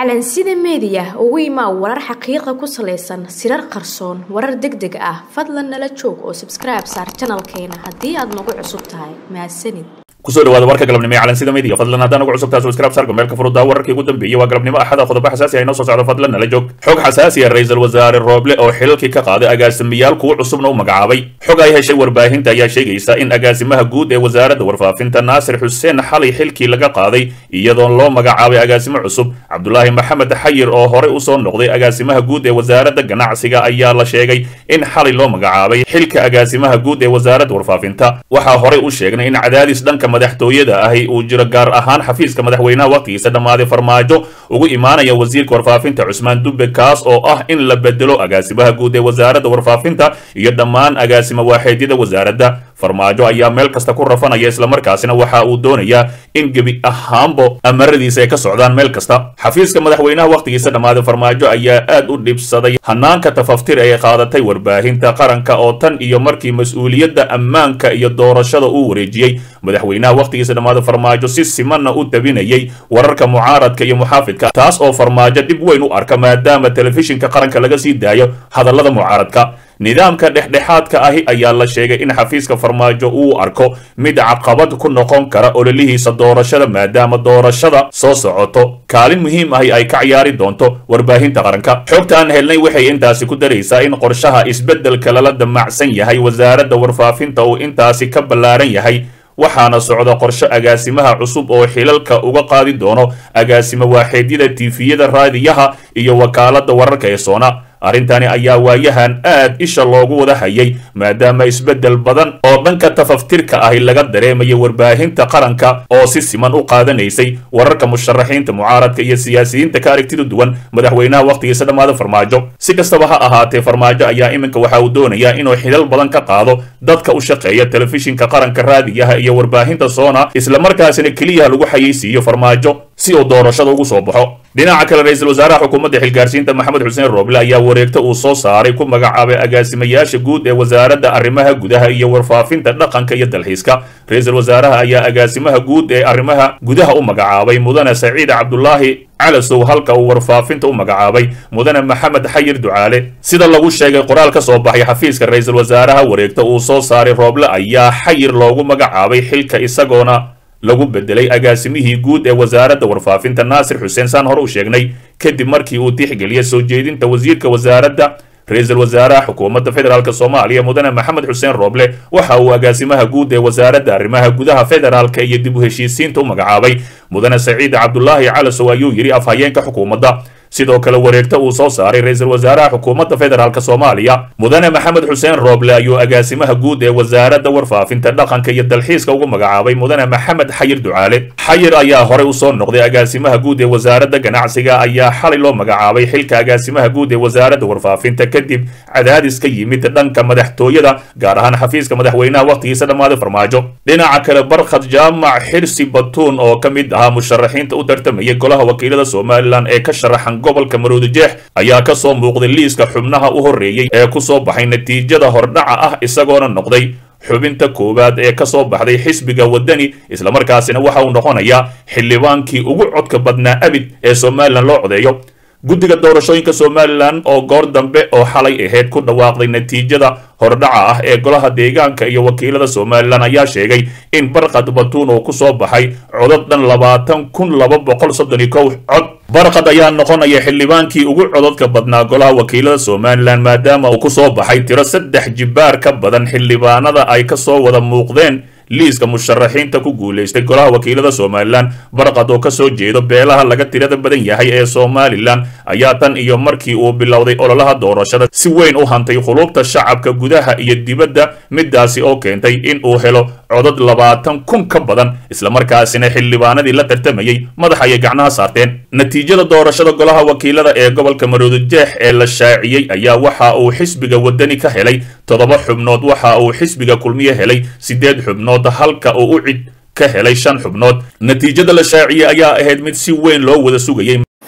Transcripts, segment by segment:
calansida meediya ugu imaa warar xaqiiqa ku salaysan sirar qarsoon warar deg deg ah fadlan nala joog oo sabskribe saar janalkeena haddii aad nagu cusub tahay mahadsanid kusoo dhawaada warka galabnimo ee calansida media fadlan haddaan ugu cusubtaa subscribe sarka meelka furudaa wararkii ugu dambeeyey waa galabnimo axada qodobo xasaasi ah inoo soo socdo fadlan nala joog xog xasaasi ah ra-iisul wasaare rooble oo xilalkii ka qaaday agaasimayaal kuwa cusubna u magacaabay xog ay heshay warbaahinta ayaa sheegaysa in agaasimaha guud ee wasaaradda warfaafinta naasir xuseen xalay xilkii laga qaaday iyadoon loo magacaabay agaasimo cusub cabdulaahi maxamed xayir oo horey usoo noqday agaasimaha guud ee wasaaradda ganacsiga ayaa la sheegay in xalay loo magacaabay xilka agaasimaha guud ee wasaaradda warfaafinta waxaa horey u sheegnay in cadaadis dhanka madaxtooyada ahi uu jiro gaar ahaan xafiiska madaxweynaha waqtigiisa dhammaaday farmaajo ugu imaanaya wasiirka warfaafinta cusmaan dube kaas oo ah in la bedelo agaasimaha guud ee wasaaradda warfaafinta iyo dhammaan agaasimo waaxeedyada wasaaradda farmaajo ayaa meel kasta ku rafanaya islamarkaasina waxa uu doonayaa in gebi ahaanbo amaradiisa ay ka socdaan meel kasta xafiiska madaxweynaha waqtigiisa dhammaaday farmaajo ayaa aad u dhibsaday hanaanka tafaftir ay qaadatay warbaahinta qaranka oo tan iyo markii mas-uuliyadda ammaanka iyo doorashada uu wareejiyey madaxweynaha waqtigiisa dhammaaday farmaajo si simanna u tabinayay wararka mucaaradka iyo muxaafidka taas oo farmaajo dhib weyn u arka maadaama telefishinka qaranka laga sii daayo hadallada mucaaradka nidaamka dhexdhexaadka ahi ayaa la sheegay in xafiiska farmaajo uu arko mid caqabad ku noqon kara ololihiisa doorashada maadaama doorashada soo socoto kaalin muhiim ahi ay ka ciyaari doonto warbaahinta qaranka xogta aan helnay waxay intaasi ku daraysaa in qorshaha isbeddelka lala damacsan yahay wasaaradda warfaafinta uu intaasi ka ballaaran yahay waxaana socda qorsho agaasimaha cusub oo xilalka uga qaadi doono agaasimo waaxeedyada tiifiyada raadiyaha iyo wakaaladda wararka ee soona arrintani ayaa waayahan aad isha loogu wada hayay maadaama isbeddel badan oo dhanka tafaftirka ahi laga dareemaya warbaahinta qaranka oo si siman u qaadanaysay wararka musharaxiinta mucaaradka iyo siyaasiyiinta ka aragtida duwan madaxweynaha waqtigiisa dhammaada farmaajo si kastaba ha ahaatee farmaajo ayaa iminka waxa uu doonayaa inuu xilal badan ka qaado dadka u shaqeeya telefishinka qaranka raadiyaha iyo warbaahinta soona islamarkaasina keliya lagu xayeysiiyo farmaajo si uu doorashada ugu soo baxo dhinaca kale ra-iisul wasaaraha xukuumadda xilgaarsiinta maxamed xuseen rooble ayaa wareegta uu soo saaray ku magacaabay agaasimayaasha guud ee wasaaradda arrimaha gudaha iyo warfaafinta dhaqanka iyo dalxiiska ra-iisul wasaaraha ayaa agaasimaha guud ee arrimaha gudaha u magacaabay mudane saciid cabdulaahi calasow halka uu warfaafinta u magacaabay mudane maxamed xayir ducaale sida lagu sheegay qoraal ka soo baxay xafiiska ra-iisul wasaaraha wareegta uu soo saaray rooble ayaa xayir loogu magacaabay xilka isagoona lagu bedelay agaasimihii guud ee wasaaradda warfaafinta naasir xuseen saan hore u sheegnay kadib markii uu tixgeliyay soo jeedinta wasiirka wasaaradda ra-iisul wasaaraha xukuumadda federaalk soomaaliya mudane maxamed xuseen rooble waxa uu agaasimaha guud ee wasaaradda arrimaha gudaha federaalka iyo dib u heshiisiinta u magacaabay mudane saciid cabdulaahi calasow ayuu yidhi afhayeenka xukuumadda sidoo kale wareegta uu soo saaray ra-iisul wasaaraha xukuumadda federaalk soomaaliya mudane maxamed xuseen rooble ayuu agaasimaha guud ee wasaaradda warfaafinta dhaqanka iyo dalxiiska ugu magacaabay mudane maxamed xayir ducaale xayir ayaa horey usoo noqday agaasimaha guud ee wasaaradda ganacsiga ayaa xalay loo magacaabay xilka agaasimaha guud ee wasaaradda warfaafinta kadib cadaadis ka yimid dhanka madaxtooyada gaar ahaan xafiiska madaxweynaha waqtigiisa dhammaaday farmaajo dhinaca kale barkhad jaamac xirsi batuun oo ka mid ahaa musharaxiinta u tartamayay golaha wakiilada somalilan ee ka sharaxan gobolka maroodijeex ayaa ka soo muuqday liiska xubnaha u horreeyey ee ku soo baxay natiijada hordhaca ah isagoona noqday xubinta koowaad ee ka soo baxday xisbiga waddani islamarkaasina waxa uu noqonayaa xildhibaankii ugu codka badnaa abid ee somalilan loo codeeyo guddiga doorashooyinka somalilan oo goor dambe oo xalay ahayd ku dhawaaqday natiijada hordhaca ah ee golaha deegaanka iyo wakiilada somalilan ayaa sheegay in barqad batuun uu ku soo baxay codad dhan labaatan kun laba boqol soddon iyo kow cod barqad ayaa noqonaya xildhibaankii ugu codadka badnaa golaha wakiilada somalilan maadaama uu ku soo baxay tiro saddex jibbaar ka badan xildhibaanada ay ka soo wada muuqdeen liiska musharaxiinta ku guulaystay golaha wakiilada somalilan barqad oo ka soo jeedo beelaha laga tirada badan yahay ee somalilan ayaa tan iyo markii uu bilowday ololaha doorashada si weyn u hantay khuluubta shacabka gudaha iyo dibadda midaasi oo keentay in uu helo codad labaatan kun ka badan islamarkaasina xildhibaanadii la tartamayey madax ayay gacnaha saarteen natiijada doorashada golaha wakiilada ee gobolka maroodijeex ee la shaaciyey ayaa waxa uu xisbiga waddani ka helay toddoba xubnood waxa uu xisbiga kulmiye helay siddeed xubnood halka uu u cid ka helay shan xubnood natiijada la shaaciyey ayaa ahayd mid si weyn loo wada sugayey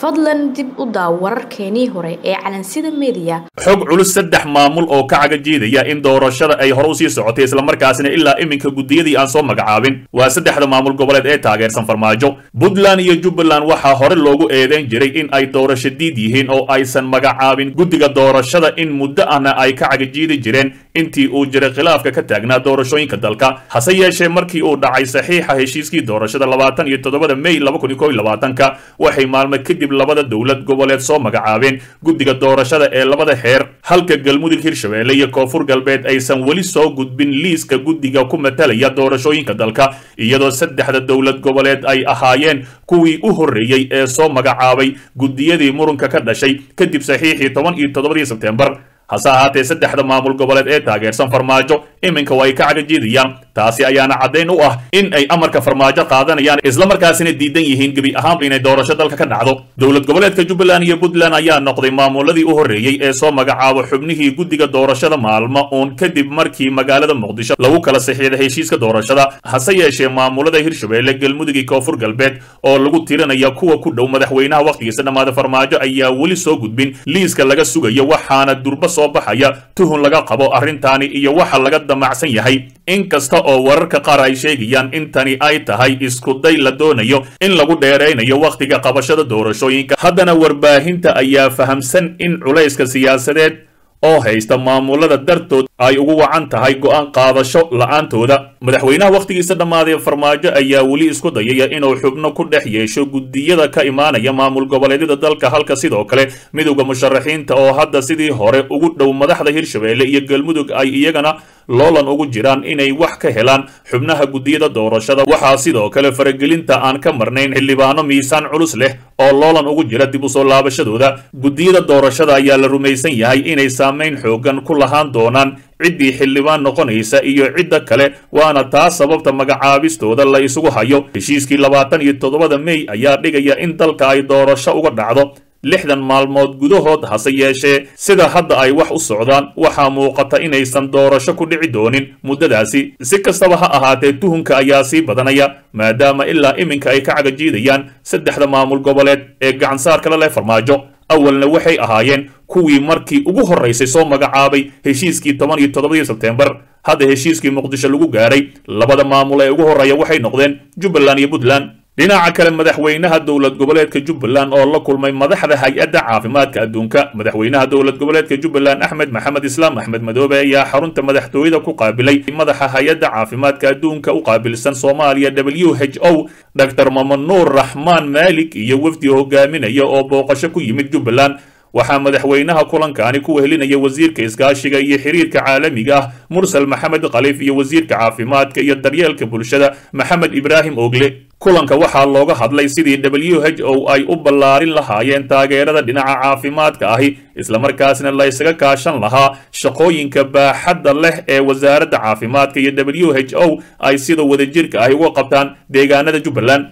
fadlan dib u daaw wararkeenii hore ee calansida mediya xog culus saddex maamul oo ka cagajiidaya in doorashada ay hore usii socotay islamarkaasina ilaa iminka guddiyadii aan soo magacaabin waa saddexda maamul goboleed ee taageersan farmaajo puntland iyo jubbaland waxaa hore loogu eedeyn jiray in ay doorasho diid yihiin oo aysan magacaabin guddiga doorashada in muddo ahna ay ka cagajiidi jireen intii uu jiray khilaafka ka taagnaa doorashooyinka dalka hase yeeshee markii uu dhacay saxiixa heshiiskii doorashada labaatan iyo todobada may laba kun iyo kow iyo labaatanka waxay maalmo kadib labada dowlad goboleed soo magacaabeen guddiga doorashada ee labada xeer halka galmudug hirshabeelle iyo koonfur galbeed aysan weli soo gudbin liiska guddiga ku matalaya doorashooyinka dalka iyadoo saddexda dowlad goboleed ay ahaayeen kuwii u horreeyey ee soo magacaabay guddiyadii murunka ka dhashay kadib saxiixii toban iyo toddobadii sebteembar hase ahaatee saddexda maamul goboleed ee taageersan farmaajo iminka waa ay ka cagajiidayaan taasi ayaana caddayn u ah in ay amarka farmaajo qaadanayaan islamarkaasina diidan yihiin gebi ahaanba inay doorasho dalka ka dhacdo dowlad goboleedka jubbaland iyo puntland ayaa noqday maamuladii u horreeyey ee soo magacaabo xubnihii guddiga doorashada maalmo uun kadib markii magaalada muqdisho lagu kala saxiixday heshiiska doorashada hase yeeshee maamulada hirshabeelle galmudug iyo koonfur galbeed oo lagu tirinaya kuwa ku dhow madaxweynaha wakhtigiisa dhammaada farmaajo ayaa weli soo gudbin liiska laga sugayo waxaana durba soo baxaya tuhun laga qabo arrintaani iyo waxa laga damacsan yahay inkasta oo wararka qaar ay sheegayaan in tani ay tahay iskuday la doonayo in lagu dheeraynayo wakhtiga qabashada doorashooyinka haddana warbaahinta ayaa fahamsan in culayska siyaasadeed oo haysta maamulada dartood ay ugu wacan tahay go'aan qaadasho la'aantooda madaxweynaha wakhtigiisa dhammaaday farmaajo ayaa weli isku dayaya inuu xubno ku dhex yeesho guddiyada ka imaanaya maamul goboleedyada dalka halka sidoo kale midowda musharaxiinta oo hadda sidii hore ugu dhow madaxda hirshabeelle iyo galmudug ay iyagana loolan ugu jiraan inay wax ka helaan xubnaha guddiyada doorashada waxaa sidoo kale faragelinta aan ka marnayn xildhibaano miisaan culus leh oo loolan ugu jira dib u soo laabashadooda guddiyada doorashada ayaa la rumaysan yahay inay saamayn xoogan ku lahaan doonaan ciddii xildhibaan noqonaysa iyo cidda kale waana taas sababta magacaabistooda la isugu hayo heshiiskii labaatan iyo toddobada mey ayaa dhigaya in dalka ay doorasho uga dhacdo lixdan maalmood gudahood hase yeeshee sida hadda ay wax u socdaan waxaa muuqata inaysan doorasho ku dhici doonin muddadaasi si kastaba ha ahaatee tuhunka ayaa sii badanaya maadaama ilaa iminka ay ka cagajiidayaan saddexda maamul goboleed ee gacansaarka la leh farmaajo awalna waxay ahaayeen kuwii markii ugu horraysay soo magacaabay heshiiskii toban iyo toddobadii sebteembar hadda heshiiskii muqdisho lagu gaaray labada maamul ee ugu horreeya waxay noqdeen jubbaland iyo puntland dhinaca kale madaxweynaha dowlad goboleedka jubbaland oo la kulmay madaxda hay-adda caafimaadka adduunka madaxweynaha dowlad goboleedka jubbaland axmed maxamed islaam axmed madoobe ayaa xarunta madaxtooyada ku qaabilay madaxa hay-adda caafimaadka adduunka u qaabilsan soomaaliya w h o dr mamanuur raxmaan maalik iyo wafdi hogaaminaya oo booqasho ku yimid jubbaland waxaa madaxweynaha kulankaani ku wehelinaya wasiirka iskaashiga iyo xiriirka caalamiga ah mursal maxamed khaliif iyo wasiirka caafimaadka iyo daryeelka bulshada maxamed ibraahim ogle kulanka waxaa looga hadlay sidii w h o ay u ballaarin lahaayeen taageerada dhinaca caafimaadka ahi islamarkaasna la ysaga kaashan lahaa shaqooyinka baaxadda leh ee wasaaradda caafimaadka iyo w h o ay sida wadajirka ahi uga qabtaan deegaanada jubbaland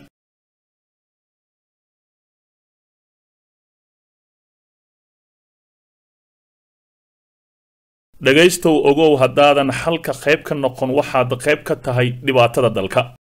dhegaystow ogow haddaadan xalka qayb ka noqon waxaad qayb ka tahay dhibaatada dalka